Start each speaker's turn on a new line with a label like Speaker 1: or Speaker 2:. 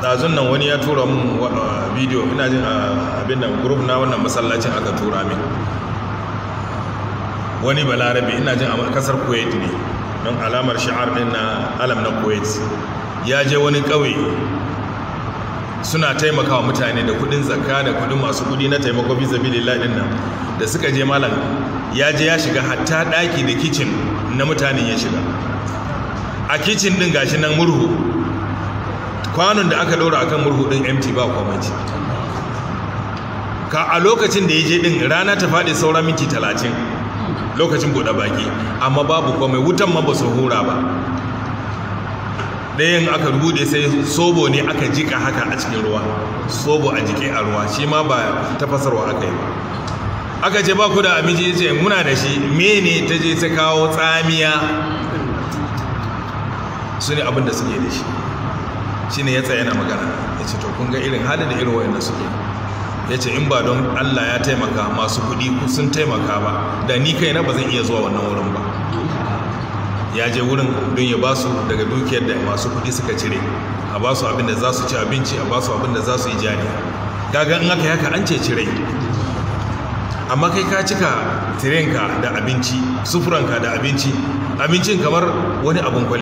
Speaker 1: ɗazun nan wani ya tura mun bidiyo ina jin abin nan group na wannan masallacin aka tura min wani balarabe ina jin a kasar kuwait ne don alamar sha'ar din na alam na kuwait ya je wani ƙauye suna taimakawa mutane da kudin zakka da kudin masu kudi na taimako bisa bilillah din nan da suka je malam ya je ya shiga hatta daki da kicin na mutanen ya shiga a kicin din gashi nan murhu kwanon da aka daura akan murhu din empty ba komai ka a lokacin da ya je din rana ta faɗi saura minti talatin lokacin buɗe baki amma babu komai wutan ma ba su hura ba ɗayan aka rubuɗe sai sobo ne aka jika haka a cikin ruwa sobo a jike a ruwa shi ma ba tafasarwa aka yi ba aka ce ba ku da abinci ce muna da shi mene ta je ta kawo tsamiya su ne abin da suke da shi shi ne ya tsaye na magana ya ce to kun ga irin halin da irin wayanda suke ya ce in ba don allah ya taimaka masu kuɗi sun taimaka ba da ni kai na ba zan iya zuwa wannan wurin ba ya je wurin don ya basu daga dukiyar da masu kuɗi suka cire a basu abin da za su ci abinci a basu abin da za su yi jari kaga in aka yi haka an ce cire amma kai ka cika tirenka da abinci sufuranka da abinci abincin kamar wani abun kwali